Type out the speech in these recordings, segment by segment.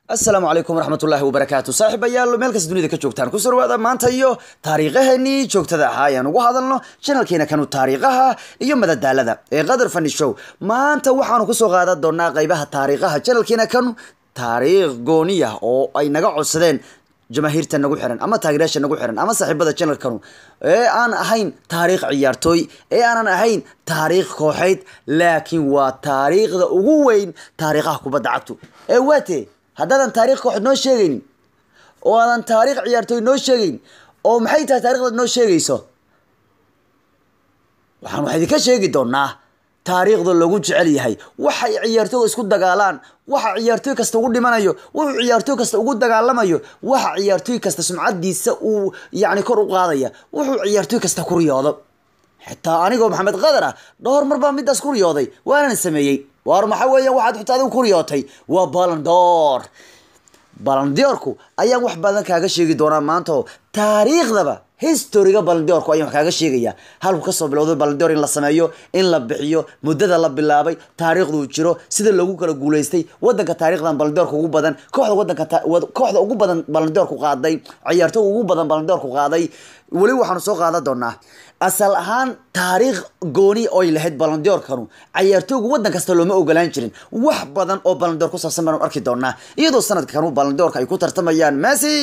asalaamu calaykum waraxmatullaahi wabarakaatu saaxiibayaal meel kasta dunida ka joogtaan ku surwaada maanta iyo taariikhaheenii joogtada ahaa ayaan ugu hadalno janalkeena kanu taariikhaha iyo madadaalada ee qadar fani show maanta waxaanu kusoo qaadan doonaa qeybaha taariikhaha janalkeena kanu taariikh gooniya oo ay naga codsadeen jamaahiirta nagu xiran ama taageerayaasha nagu xiran ama saaxiibada janalkanu ee aan ahayn taariikh ciyaartooy ee aanan ahayn taariikh kooxeyd laakiin waa taariikhda ugu weyn taariikhaha kubadda cagtu ee waate haddaadan taarikh kooxeed noo sheegaynin oo aadan taarikh ciyaartooy noo sheegayn oo maxay tahay taarikhdaad noo sheegayso waxaan wax idinka sheegi doonaa taariikhda lagu jecel yahay waxay ciyaartooyga isku dagaalaan waxa ciyaartooy kasta ugu dhimanayo wuxuu ciyaartooy kasta ugu dagaalamayo waxa ciyaartooy kasta sumcadiisa uu yacni kor u qaadaya wuxuu ciyaartooy kasta ku riyoodo xitaa anigoo maxamed qadar ah dhowr mar baa midaas ku riyooday waanan sameeyey waar maxa weeyaan waxaad xitaa adigu ku riyootay waa balandoor balandoorku ayaan wax badan kaaga sheegi doonaa maanta oo taariikhdaba historiga balandoorku ayaan wax kaaga sheegaya halku kasoo bilowday balandoor in la sameeyo in la bixiyo muddada la bilaabay taariikhduu jiro sida loogu kala guuleystay wadanka taariikhdan balandoorka ugu badan kooxda wadanka kooxda ugu badan balandoorku qaaday ciyaartooga ugu badan balandoorku qaaday weli waxaanu soo qaadan doonaa asal ahaan taariikh gooni oy lahayd balandoorkanu cayaartooygu wadan kasta looma ogolaan jirin wax badan oo balandoor ku saabsan baanu arki doonaa iyadoo sanadkanu balandoorka ay ku tartamayaan messi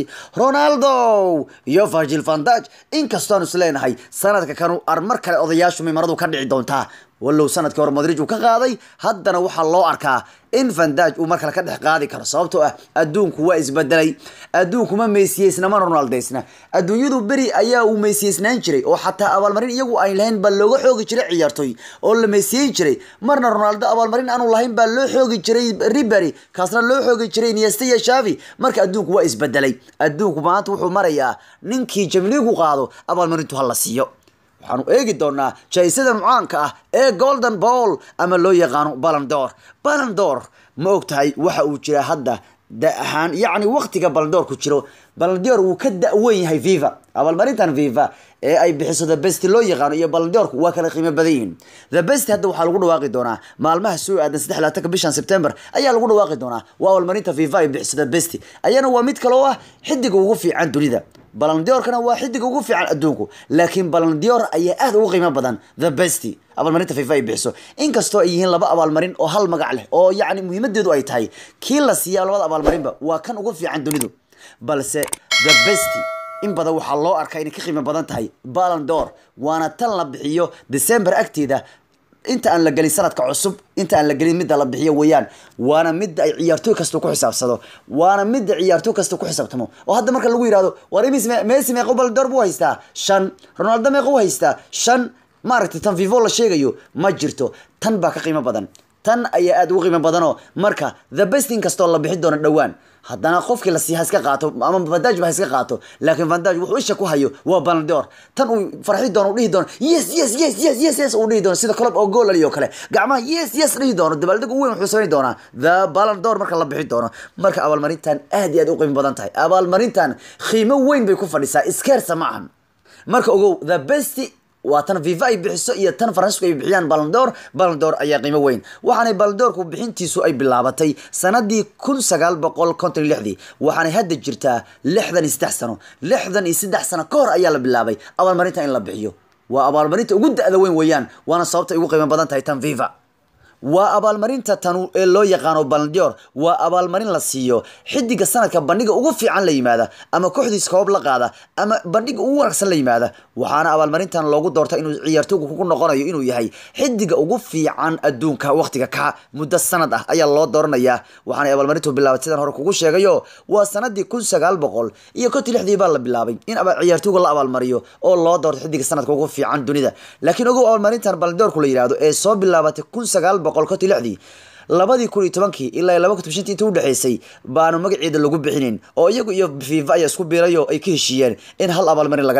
ronaldo iyo virgil vandage inkastoanu isleenahay sanadka kanu ar mar kale odayaashu mimaradu ka dhici doontaa wallow sanadkii hore madrij uu ka qaaday haddana waxaa loo arkaa in vandage uu mar kale ka dhex qaadi karo sababtoo ah adduunku waa isbedelay adduunku ma meysiyeysna mana ronaldaysna adduunyadu beri ayaa uu meysiyeysnaan jiray oo xataa abaalmarin iyagu ayn lahayn baa looga xoogi jiray ciyaartooy oo la meysiyeyn jiray marna ronaldo abaalmarin aanu lahayn baa loo xoogi jiray ribery kaasna loo xoogi jiray iniesta iyo shavi marka adduunku waa isbedelay adduunku maanta wuxuu marayaa ninkii jamliigu qaado abaalmarintu ha la siiyo waxaanu eegi doonaa jaa-isada mucaanka ah ee golden ball ama loo yaqaano balandor balandor ma og tahay waxa uu jiraa hadda da ahaan yacni waktiga balandoorku jiro balandoor wuu ka da-wen yahay viva abaalmarintan viva ee ay bixiso the best loo yaqaano iyo balandoorku waa kala qiimo badan yihiin the best hadda waxaa lagu dhawaaqi doonaa maalmaha soo aadan saddex labaatanka bishan september ayaa lagu dhawaaqi doonaa waa abaalmarinta viva ay bixiso the best ayana waa mid kale oo ah xidiga ugu fiican dunida balandiorkana waa xidiga ugu fiican adduunku laakiin balandior ayaa aad ugu qiimo badan the best abaalmarinta fifa ay bixiso inkastoo ay yihiin laba abaalmarin oo hal magac leh oo yacni muhiimadeedu ay tahay kii la siiya labada abaalmarinba waa kan ugu fiican dunidu balse the best in badan waxaa loo arkaa inay ka qiimo badan tahay balandor waana tan la bixiyo december agteeda inta aan la gelin sanadka cusub inta aan la gelin midda la bixiyo weeyaan waana midda ay ciyaartooy kasta ku xisaabsado waana midda ciyaartooy kasta ku xisaabtamo oo hadda marka lagu yihahdo war imis messi meeqo balandoor buu haystaa shan ronaldo meeqo u haystaa shan maaragtay tan vivo la sheegayo ma jirto tan baa ka qiimo badan tan ayaa aada ugu qiimo badanoo marka the best in kastoo la bixi doono dhowaan haddana qofkii la siiya ha iska qaato ama vandage ba ha iska qaato laakiin vandage wuxuu isha ku hayo waa balandoor tan uu farxi doono u dhihi doono yes yes yes yes yes yes uu dhihi doono sida club oo gool aliyo kale gacmaha yes yes dhihi doono dabaaldeg u weyn wuxuu samayn doonaa the balandor marka la bixi doono marka abaalmarintan aad iyo aad u qiimo badan tahay abaalmarintan qiimo weyn bay ku fadhisaa iskeersa ma ahan marka ogow the best waa tan viva ay bixiso iyo tan faransiisku ay bixiyaan balandor balandor ayaa qiimo weyn waxaanay balandoorku bixintiisu ay bilaabatay sanadii kun sagaal boqol konton iyo lixdii waxaanay hadda jirtaa lixdan iyo saddex sano lixdan iyo saddex sano ka hor ayaa la bilaabay abaalmarinta in la bixiyo waa abaalmarinta ugu da-da weyn weeyaan waana sababta ay ugu qiimo badan tahay tan viva waa abaalmarinta tanu ee loo yaqaano balandior waa abaalmarin la siiyo xidiga sanadka bandhiga ugu fiican la yimaada ama kooxdiis koob la qaada ama bandhiga ugu wanaagsan la yimaada waxaana abaalmarintan loogu doorta inuu ciyaartooygu ku noqonayo inuu yahay xidiga ugu fiican adduunka waqtiga ka muddo sanad ah ayaa loo dooranayaa waxaanay abaalmarintu bilaabatay sidaan hore kugu sheegayo waa sanadii kun sagaal boqol iyo kontii lixdii baa la bilaabay in ciyaartooyga la abaalmariyo oo loo doorto xidiga sanadka ugu fiican dunida laakiin ogow abaalmarintan balandoorku la yihahdo ee soo bilaabatay kun sagaal boqol kontii lixdii labadii kun iyo tobankii ilaa laba kun shantii inta udhexeysay baanu magaceeda lagu bixinin oo iyagu iyo fifa ayaa isku biirayo ay ka heshiiyeen in hal abaalmarin laga dhigo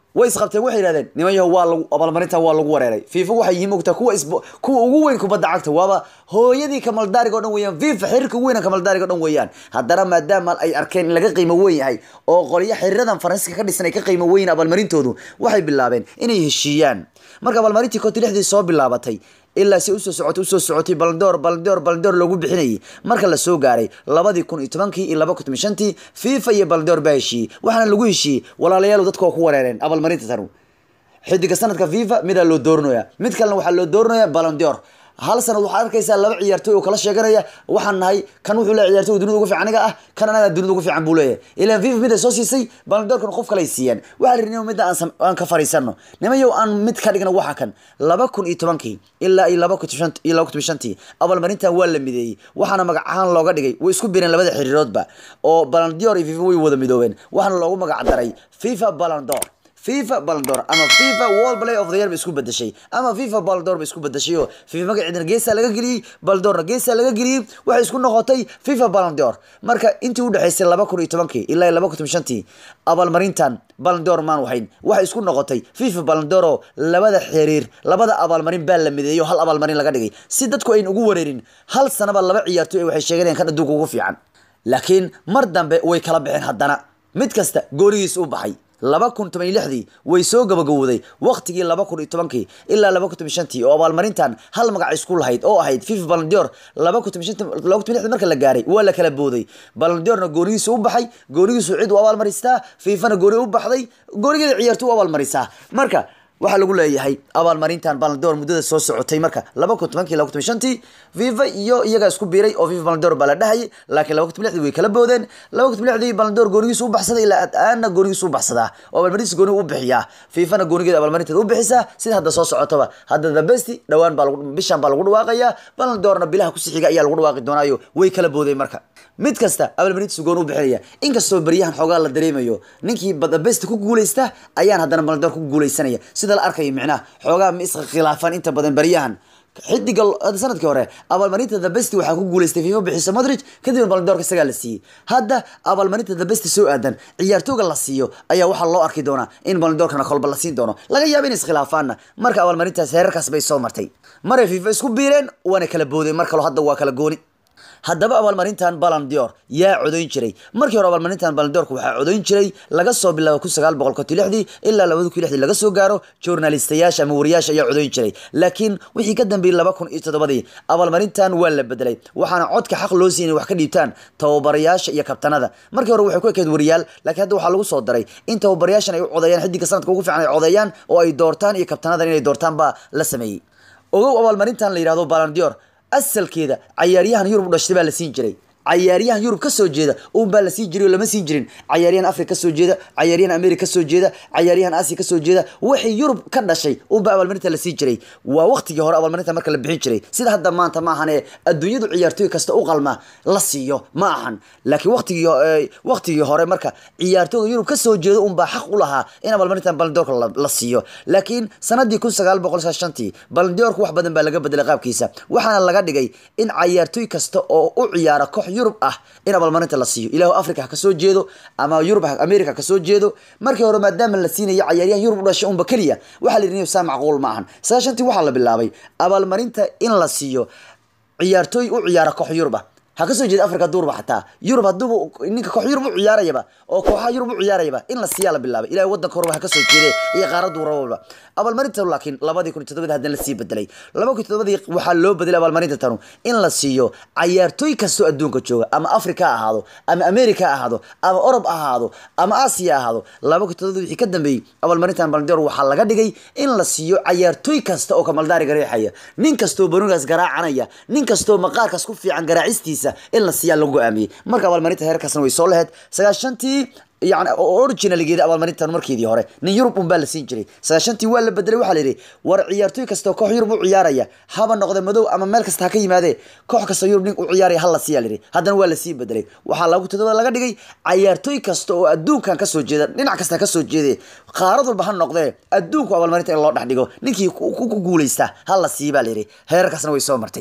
way isqabteen waxay yidhahdeen niman yahow waa lagu abaalmarintan waa lagu wareeray fifa waxay yihiin ogtaa kuwa isbo kuwa ugu weyn kubadda cagta waaba hooyadii kamaldaariga o dhan weeyaan fifa xiriirka ugu weyna kamaldaariga o dhan weeyaan haddana maadaama ay arkeen in laga qiimo weyn yahay oo qolyo xiriiradan faransiiska ka dhisan ay ka qiimo weyn abaalmarintoodu waxay bilaabeen inay heshiiyaan marka abaalmarintii konti lixdii soo bilaabatay ilaa si usoo socotay usoo socotay baldoor baldoor baldoor loogu bixinayay marka la soo gaaray labadii kun iyo tobankii iyo laba kun toban shantii fifa iyo baldoor baa heshiiyey waxaana lagu heshiiyey walaalayaal dadka waa ku wareereen abaalmarinta tanu xidiga sanadka fifa midaa loo dooranaya mid kalena waxaa loo dooranaya balondior hal sanad waxaad arkaysaa laba ciyaartooy oo kala sheeganaya waxaan nahay kan wuxuu leeyahay ciyaartooy dunida ugu fiican aniga ah kan anaga dunida ugu fiican buu leeyahay ilaan fifa mid ay soo siisay balondoorkan qof kale ay siiyaan waxaa la yidhi midda aan sam- aan ka fariisano nimayow aan mid ka dhigna waxa kan laba kun iyo tobankii ilaa iyo laba kun iyo shan- iyo laba kun iyo shantii abaalmarintan waa la mideeyey waxaana magac ahaan looga dhigay way isku bireen labada xiriiroodba oo balondior iyo fifa way wada midoobeen waxaana loogu magac daray fifa balondor fifa balondor ama fifa world play of the year ba isku bedeshay ama fifa balondor ba isku bedeshay oo fifa magaceedana geesaa laga geliyey balondorna geesaa laga geliyey waxay isku noqotay fifa balondor marka intii u dhexaysay laba kun iyo tobankii ilaa iyo laba kun toban shantii abaalmarintan balondor maan wahayn waxay isku noqotay fifa balondor oo labada xiriir labada abaalmarin baa la mideeyo hal abaalmarin laga dhigay si dadku ayn ugu wareerin hal sanaba laba ciyaartooy waxay sheeganayaan kan adduunka ugu fiican laakiin mar dambe way kala baxeen haddana mid kasta goorigiis u baxay laba kun toban iyo lixdii way soo gabagabowday waqtigii laba kun iyo tobankii ilaa laba kun toban iyo shantii oo abaalmarintan hal magac isku lahayd oo ahayd fifa balondior laba kun toban iyo shantii laba kun toban iyo lixdii marka la gaaray waa la kala booday balondiorna goonigiisu u baxay goonigiisu cid u abaalmaristaa fifana gooni u baxday goonigeeda ciyaartu u abaalmarisaa marka waxaa lagu leeyahay abaalmarintan balondor muddada soo socotay marka laba kun tobankii laba kun toban shantii fifa iyo iyagaa isku biiray oo fifa balondor baa la dhahayay laakiin laba kun toban lixdii way kala boodeen laba kun toban lixdii balondor goonigiisu u baxsaday ilaa aana goonigiisu u baxsadaa oo abaalmarintiisa gooni u bixiyaa fifana goonigeeda abaalmarinteeda u bixisaa sida hadda soo socotaba hadda the best dhawaan baa lagu bishan baa lagu dhawaaqayaa balondorna bilaha ku sixiga ayaa lagu dhawaaqi doonaayo way kala boodeen marka mid kasta abaalmarintiisa gooni u bixinaya inkastoo beryahan xoogaa la dareemayo ninkii the best ku guuleysta ayaan haddana balondor ku guuleysanaya sida la arkayo micnaha xoogaa ma isqa khilaafaan inta badan beryahan xidiga hadda sanadkii hore abaalmarinta the best waxaa ku guuleystay fifa bixisa modric kadibna balondoorka isagaa la siiyey hadda abaalmarinta the best soo aadan ciyaartooga la siiyo ayaa waxaa loo arki doonaa in balondoorkana kolba la siin doono laga yaaba in iskhilaafaanna marka abaalmarintaas heerarkaas bay soo martay maray fifa isku biireen waana kala boodeen mar kaloo hadda waa kala gooni haddaba abaalmarintan balondior yaa codayn jiray markii hore abaalmarintan balondiorka waxaa codayn jiray laga soo bilaabo kun sagaal boqol konti lixdii ilaa labada kun lixdii laga soo gaaro journalistayaasha ama wariyaasha ayaa codayn jiray laakiin wixii ka dambeeyey laba kun iyo toddobadii abaalmarintan waa la bedelay waxaana codka xaq loo siiyay inay wax ka dhiibtaan tababarayaasha iyo kabtanada markii hore waxay ku ekeyd wariyaal laakiin hadda waxaa lagu soo daray in tababarayaashan ay u codeeyaan xidiga sanadka ugu fiican ay codeeyaan oo ay doortaan iyo kabtanadan inay doortaan baa la sameeyey ogow abaalmarintan la yidhahdo balondior asalkeeda cayaaryahan yurub u dhashtay baa la siin jiray cayaaryahan yurub ka soo jeeda uun baa la siin jiray oo lama siin jirin cayaaryahan afrika kasoo jeeda cayaaryahan america kasoo jeeda cayaaryahan asia kasoo jeeda wixii yurub ka dhashay uun baa abaalmarinta la siin jiray waa waqtigii hore abaalmarinta marka la bixin jiray sida hadda maanta ma ahan ee adduunyadu ciyaartooy kasta u qalma la siiyo ma ahan laakiin waqtigii eh, waqtigii hore marka ciyaartooyga yurub kasoo jeeda uun baa xaq u lahaa in abaalmarintan balondoorka la, la siiyo laakiin sanadii kun sagaal boqol shantii balondoorka wax badan baa laga bedelay qaabkiisa waxaana laga dhigay in cayaartooy kasta oo u ciyaara koox yurub ah in abaalmarinta la siiyo ilaahu africa ha kasoo jeedo ama yurub ha- america ha kasoo jeedo markii hore maadaama la siinayo cayaaryahan yurub u dhashay unba keliya waxaa la yidhi saa macquul ma ahan sagaashantii waxaa la bilaabay abaalmarinta in la siiyo ciyaartooy u ciyaara koox yurub ah ha kasoo jeeda africa duurba xataa yurub haduuba ninka koox yurub u ciyaarayaba oo kooxaha yurub u ciyaarayaba in la siiyaa la bilaabay ilahay wadanka horeba ha kasoo jeede iyo qaaradu rababa abaalmarinta laakiin labadii kun iyo toddobadii haddana lasii bedelay laba kun iyo toddobadii waxaa loo bedelay abaalmarinta tanu in la siiyo cayaartooy kastoo adduunka jooga ama africa ha ahaado ama america ha ahaado ama orob ha ahaado ama asia ha ahaado laba kun iyo toddobadii wixii ka dambeeyey abaalmarintan balndor waxaa laga dhigay in la siiyo cayaartooy kasta oo kamaldaariga riixaya nin kastoo banugaas garaacanaya nin kastoo maqaarkaas ku fiican garaacistiisa in la siiyaa lagu go-aamiyey marka abaalmarinta heerkaasna way soo laheyd sagaashantii yani originalgeeda abaalmarintan markeedii hore nin yurub un baa la siin jiray sagaashantii waa la bedelay waxaa la yidhi war ciyaartooy kastoo koox yurub u ciyaaraya haba noqde madow ama meel kasta ha ka yimaadee koox kasta yurub nin u ciyaaraya ha la siiya la yidhi haddana waa lasii bedelay waxaa lagu todoba laga dhigay cayaartooy kasta oo adduunkan kasoo jeeda dhinac kasta kasoo jeede qaarad walba ha noqdee adduunku abaalmarinta in loo dhex dhigo ninkii ku ku- ku guuleysta ha la sii baa la yidhi heerarkaasna way soo martay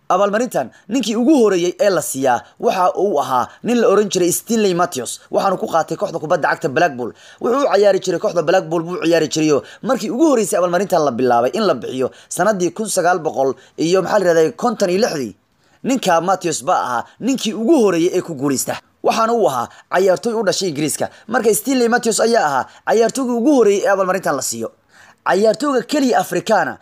abaalmarintan ninkii ugu horeeyey ee la siiyaa waxa uu ahaa nin la oran jiray stanley matthews waxaanu ku qaatay kooxda kubadda cagta blackpool wuxuu u ciyaari jiray kooxda blackpool buu ciyaari jirayo markii ugu horeysay abaalmarintan la bilaabay in la bixiyo sanadii kun sagaal boqol iyo maxaa la yihahday konton iyo lixdii ninka matthews baa ahaa ninkii ugu horeeyey ee ku guuleysta waxaana uu ahaa cayaartooy u dhashay ingiriiska marka stanley matthews ayaa ahaa cayaartooygii ugu horeeyey ee abaalmarintan la siiyo cayaartooyga keliya afrikaana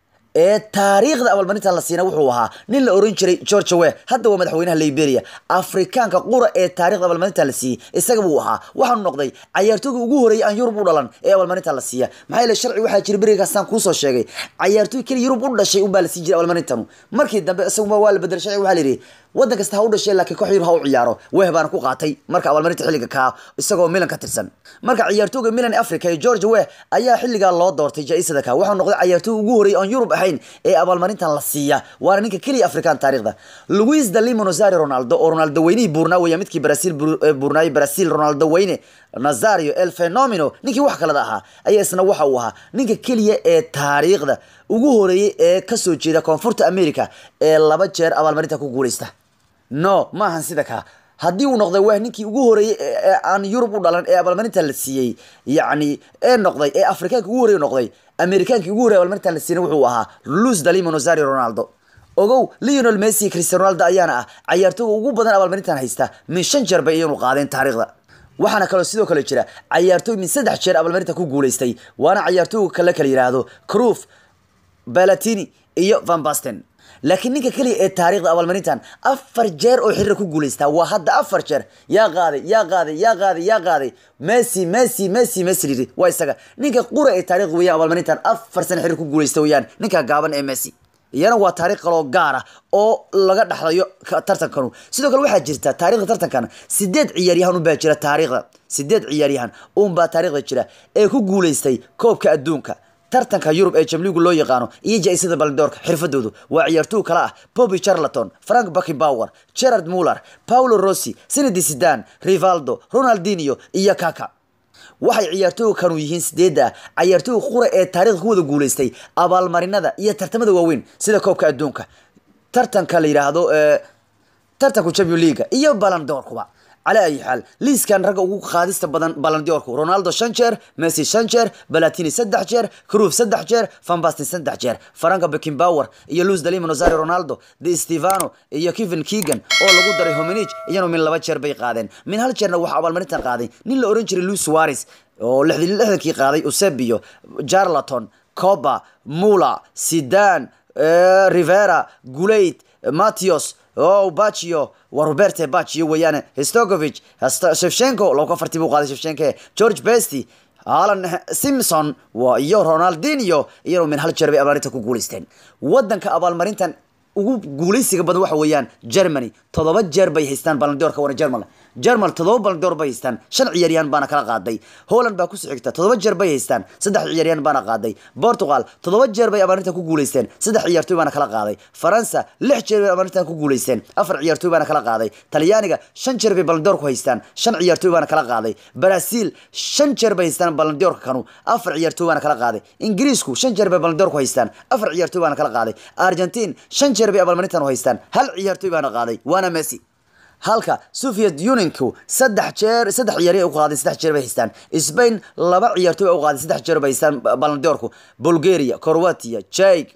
ee taariikhda abaalmarintan la siina wuxuu ahaa nin la oran jiray george we hadda waa madaxweynaha liberia afrikaanka qura ee taarikhda abaalmarintan la siiyey isaga buu ahaa waxaanu noqday cayaartooyga ugu horeeyay aan yurub u dhalan ee abaalmarintan la siiya maxaa yeele sharci waxaa jira berigaasaan kuusoo sheegay cayaartooy keliya yurub u dhashay unbaa la sii jiray abaalmarintanu markii dambe isaguba waa la bedelay sharci waxaa la yidhi waddan kasta ha u dhashay laakiin koox yurub ha u ciyaaro weh baana ku qaatay marka abaalmarinta xilliga kaa isagoo milan ka tirsan marka ciyaartooyga milan africa ee george weh ayaa xilligaa loo doortay jaa-isada ka waxaa noqday cayaartooy ugu horeeyay aan yurub ahayn ee abaalmarintan la siiya waana ninka keliya afrikaan taarikhda luis dalimo nazario ronaldo oo ronaldo weynihii buurnaa weeya midkii brazil buurnaayay brazil ronaldo weyne nazario el fenomeno ninkii wax kalada ahaa ayaa isna waxa uu ahaa ninka keliya ee taariikhda ugu horeeyey ee kasoo jeeda koonfurta america ee laba jeer abaalmarinta ku guuleysta no maahan sida ka haddii uu noqday waa ninkii ugu horeeyey ee aan yurub u dhalan ee abaalmarinta la siiyey yacni ee noqday ee afrikaanka ugu horey noqday amerikaankii ugu horey abaalmarinta la siiyey wuxuu ahaa luz dalimo nazario ronaldo ogow leonel messi cristiano ronaldo ayaana ah cayaartooga ugu badan abaalmarintan haysta min shan jeer bay iyanu qaadeen taariikhda waxaana kaloo sidoo kale jira cayaartooy min saddex jeer abaalmarinta ku guuleystay waana cayaartooyga kale kala yidhaahdo cruf balatini iyo van basten laakiin ninka keliya ee taariikhda abaalmarintan afar jeer oo xiriira ku guuleystaa waa hadda afar jeer yaa qaaday yaa qaaday yaa qaaday yaa qaaday messi messi messi messi lidi waa isaga ninka qura ee taarikhda weeyaan abaalmarintan afar sana xiriir ku guuleysta weeyaan ninka gaaban ee messi iyana waa taariikh kaloo gaara oo laga dhaxlayo tartankanu sidoo kale waxaa jirta taarikhda tartankan sideed ciyaaryahan unbaa jira taariikhda sideed ciyaaryahan unbaa taarikhda jira ee ku guuleystay koobka adduunka tartanka yurub ee jamligu loo yaqaano iyo jaa-isada baldoorka xirfadoodu waa ciyaartooy kale ah bobby charlaton frank buckybower gerard muller paulo rossi senedi sidan rivaldo ronaldinio iyo kaka waxay ciyaartooyga kanu yihiin sideedda cayaartooyga qura ee taarikhda ku wada guuleystay abaalmarinada iyo tartamada waaweyn sida koobka adduunka tartanka la yidhaahdo tartanka champion leaga iyo balandoorkuba على أي حال ليس كان رجع وقوق خادست بدن بلنديوركو رونالدو شنشر ميسي شنشر بلاتيني سدح جير كروف سدح جير فان باستن سدح جير فرانكا بيكين باور iyo لوز داليما نوزاري رونالدو دي ستيفانو iyo كيفن كيغان oo lagu daray homenij iyana min laba jeer bay qaadeen min hal jeerna waxa abaalmarintan qaaday nin la oran jiray Luis Suarez oo lixdii lixdankii qaaday Eusebio Jarlaton Coba Mula Zidane Rivera Guleit Matios oo Baccio waa Roberte Baccio weeyaan Stokovic Shevchenko loo ka farti buu qaaday Shevchenko George Besti Alan Simpson waa iyo Ronaldinho iyo min hal jeer bay abaalmarinta ku guuleysteen wadanka abaalmarintan ugu guuleysiga badan waxa weeyaan Germany todoba jeer bay haystaan Ballon d'Or ka wana German German todoba Ballon d'Or bay haystaan shan ciyaaryahan baana kala qaaday Holland baa ku soo xigta todoba jeer bay haystaan saddex ciyaaryahan baana qaaday Portugal todoba jeer bay abaarinta ku guuleysteen saddex ciyaartoy baana kala qaaday Faransa lix jeer bay abaarinta ku guuleysteen afar ciyaartoy baana kala qaaday Talyaaniga shan jeer bay Ballon d'Or ku haystaan shan ciyaartoy baana kala qaaday Brazil shan jeer bay haystaan Ballon d'Or kanu afar ciyaartoy baana kala qaaday Ingiriisku shan jeer bay Ballon d'Or ku haystaan afar ciyaartoy baana kala qaaday Argentine shan jeer bay abaalmarintan u haystaan hal ciyaartoy baana qaaday waana Messi halka Soviet Unionku saddex jeer saddex ciyaar ay u qaaday saddex jeer bay haystaan Spain laba ciyaartoy u qaaday saddex jeer bay haystaan Ballon d'Orku Bulgaria Croatia Czech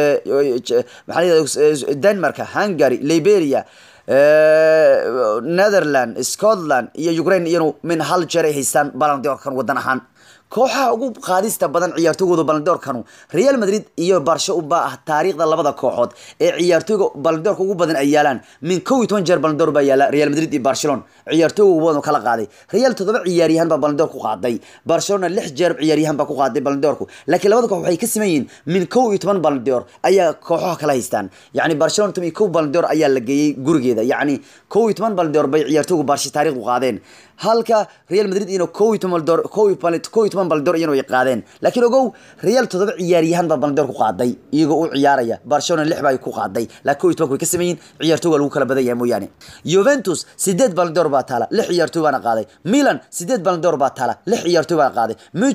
maxaa Denmark Hungary Liberia Netherland Scotland iyo Ukraine iyanu min hal jeer ay haystaan Ballon d'Orkan wadan ahaan kooxaha ugu qaadista badan ciyaartooygooda balondoorkanu real madrid iyo barsho u baa ah taariikhda labada kooxood ee ciyaartooyga balondoorka ugu badan ay yaalaan min kow iyo toban jeer balondoor baa yaala real madrid iyo barcelona ciyaartooyga ugu badan kala qaaday real toddoba ciyaaryahan baa balondoor ku qaaday barcelona lix jeer ciyaaryahan baa ku qaaday balondoorku laakiin labada koox waxay ka siman yihiin min kow iyo toban balondoor ayaa kooxaha kala haystaan yacni barcelona toban iyo kow balondoor ayaa la geeyey gurigeeda yacni kow iyo toban balondoor bay ciyaartooyga barshi taariikhdu qaadeen halka real madrid ino kow iyo toban balondoor kow iyo kow iyo toban balondoor iyana way qaadeen laakiin ogow real toddoba ciyaaryahan baa balondoor ku qaaday iyagoo u ciyaaraya barcelona lix baa ku qaaday laakiin kow iyo tobanka way ka sameeyin ciyaartooyga lagu kala badan yahay mooyaane juventus sideed balondoor baa taala lix ciyaartooy baana qaaday milan sideed balondoor baa taala lix ciyaartooy baana qaaday muchan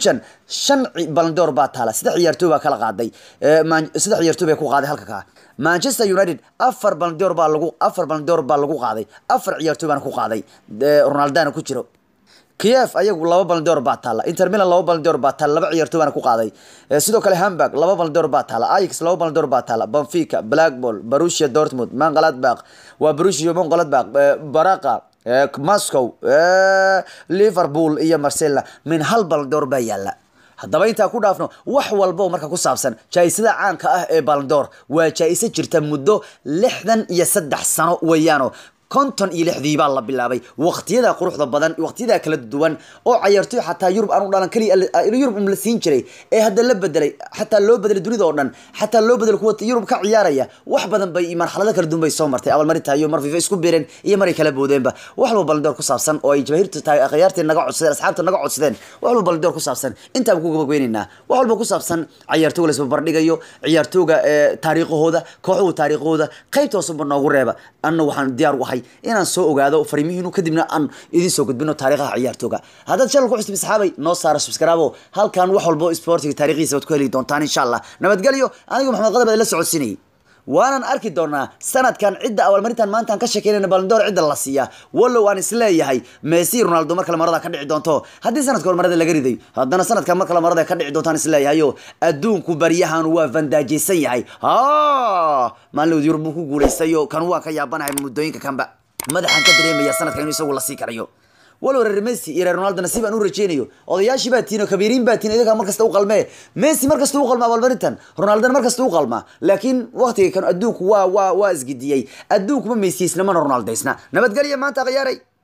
shan ci- balandoor baa taala saddex ciyaartooy baa kala qaaday Eh, Man- saddex ciyaartooy bay ku qaaday halka kaa manchester united afar balandoor baa lagu afar balandoor baa lagu qaaday afar ciyaartooy baana ku qaaday Eh, ronaldana ku jiro kiev ayagu laba balandoor baa taala inter milan laba balandoor baa taala laba ciyaartooy baana ku qaaday Eh, sidoo kale hamburg laba balandoor baa taala ajax laba balandoor baa taala benfica blackball borussia dortmund mangaladbach waa borussia mangaladbach baraqa eh, moscow eh, liverpool iyo marcella min hal balandoor baa yaala haddaba intaa ku dhaafno wax walba oo marka ku saabsan jaa-isada caanka ah ee balandoor waa jaa-iso jirta muddo lixdan iyo saddex sano weeyaano konton iyo lixdii baa la bilaabay waqtiyada quruxda badan waqtiyada kala duwan oo cayaartoy xataa yurub aanu dhalan keliya yurub um la siin jiray ee hadda la bedelay xataa loo bedelay dunida oo dhan xataa loo bedelay kuwa yurub ka ciyaaraya wax badan bay marxalado kala duwan bay soo martay abaalmarinta iyo mar fifa isku beereen iyo maray kala boodeenba wax walba balandoor ku saabsan oo ay jamaahirta tahay akhyaartii naga codsadeen asxaabta naga codsadeen wax walba balandoor ku saabsan intaan ku gabagweynaynaa wax walba ku saabsan ciyaartooga laisba bardhigayo ciyaartooga ee taariikhahooda kooxuhu taariikhahooda qaybta hoosuba noogu reeba anna waxaan diyaar u ahay inaan soo ogaado fariimihiinu kadibna aan idin soo gudbino taariikhaha ciyaartooga haddaad channel ku cusub saxaabay noo saara subscribe halkan wax walba oo sportiga taariikhiisa waad ku heli doontaan insha allah nabadgelyo anigu maxamed qadab la socodsiinayay waanan arki doonaa sanadkan cidda abaalmarintan maantaan ka sheekeynayna balandoor cidda la siiya wallow aan isleeyahay messi ronaldo mar kale marada ka dhici doonto haddii sanadka hore marada laga riday haddana sanadkan mar kale marada ka dhici doontaan isleeyahayo adduunku baryahan waa vandaajaysan yahay ha maalin yurub buu ku guulaystayo kan waa ka yaabanahay muddooyinka kanba madaxaan ka dareemaya sanadka inuu isagu la sii karayo walow reer messi iyo reer ronaldo nasiib aan u rajeynayo odayaashii baa tihin oo kabiiriin baa tihin iyagaa mar kasta u qalmee messi mar kasta u qalma abaalmarintan ronaldona mar kasta u qalma laakiin waqtiga kan adduunku waa waa waa isgidiyey adduunku ma meysiyeysna mana ronaldaysna nabadgelya maanta khiyaaray